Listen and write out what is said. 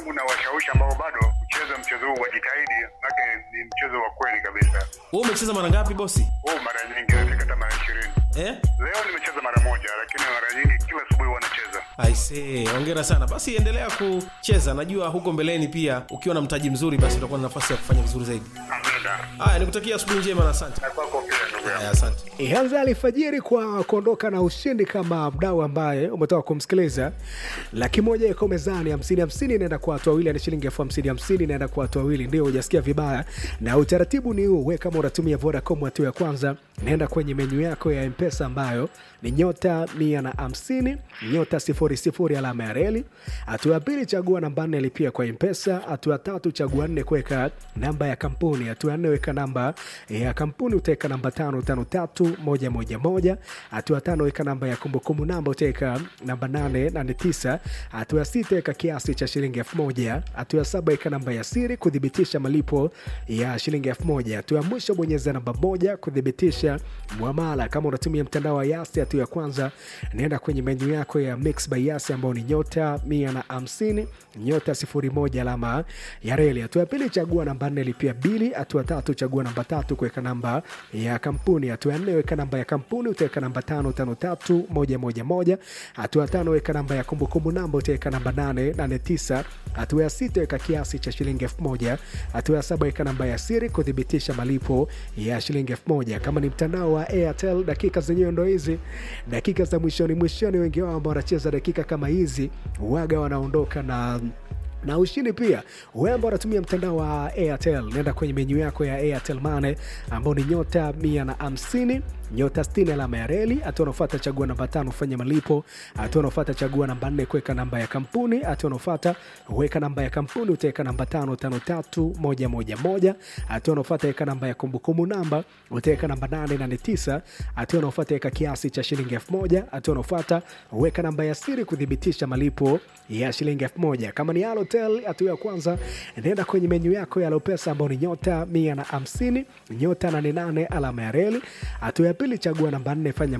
hebu na washawishi ambao bado kucheza mchezo huu wajitahidi, maana ni mchezo wa kweli kabisa. wewe umecheza mara ngapi bosi Huu mara nyingi nafika hata mara ishirini. eh? Leo nimecheza mara moja, lakini mara nyingi kila asubuhi huwa nacheza. aisee hongera sana basi endelea kucheza najua huko mbeleni pia ukiwa na mtaji mzuri basi utakuwa na nafasi ya kufanya vizuri zaidi Amina. haya nikutakia asubuhi njema na asante Na kwako pia ndugu yangu. haya asante ianza alfajiri kwa kuondoka na ushindi kama mdau ambaye umetoka kumsikiliza laki moja iko mezani hamsini hamsini inaenda kwa watu wawili ni shilingi elfu hamsini hamsini inaenda kwa watu wawili ndio hujasikia vibaya na utaratibu ni huu we kama unatumia vodacom hatua ya kwanza naenda kwenye menyu yako ya mpesa ambayo ni nyota mia na hamsini nyota sifuri sifuri alama ya reli hatua ya pili chagua namba nne lipia kwa mpesa hatua ya tatu chagua nne kuweka namba ya kampuni hatua ya nne weka namba ya kampuni utaweka namba tano tano tatu moja moja moja hatua ya tano weka namba ya kumbukumbu namba utaweka namba nane nane tisa hatua ya sita weka kiasi cha shilingi elfu moja hatua ya saba weka namba ya siri kuthibitisha malipo ya shilingi elfu moja hatua ya mwisho bonyeza namba moja kuthibitisha mwamala kama unatumia mtandao wa yasi hatua ya kwanza naenda kwenye menyu yako ya mix by yasi ambao ni nyota mia na hamsini nyota sifuri moja alama ya reli hatua ya pili chagua namba nne lipia bili hatua ya tatu chagua namba tatu kuweka namba ya kampuni hatua ya nne weka namba ya kampuni utaweka namba tano tano tatu moja moja moja hatua ya tano weka namba ya kumbukumbu namba utaweka namba nane nane tisa hatua ya sita weka kiasi cha shilingi elfu moja hatua ya saba weka namba ya siri kuthibitisha malipo ya shilingi elfu moja kama ni mtandao wa airtel dakika zenyewe ndo hizi dakika za mwishoni mwishoni wengi wao ambao wanacheza dakika kama hizi waga wanaondoka na na ushindi pia wewe ambao unatumia mtandao wa airtel nenda kwenye menyu yako ya airtel mane ambao ni nyota mia na hamsini nyota 60 alama ya reli hatua unaofata chagua namba tano fanya malipo hatua unaofata chagua namba nne kuweka namba ya kampuni hatua unaofata weka namba ya kampuni utaweka namba tano tano tatu moja moja moja hatua unaofata weka namba ya kumbukumbu namba utaweka namba nane nane tisa hatua unaofata weka kiasi cha shilingi elfu moja hatua unaofata weka namba ya siri kuthibitisha malipo ya shilingi elfu moja kama ni Halotel hatua ya kwanza nenda kwenye menyu yako ya Lopesa ambao ni nyota mia na hamsini nyota 88 alama ya reli hatua ya pili chagua namba nne fanya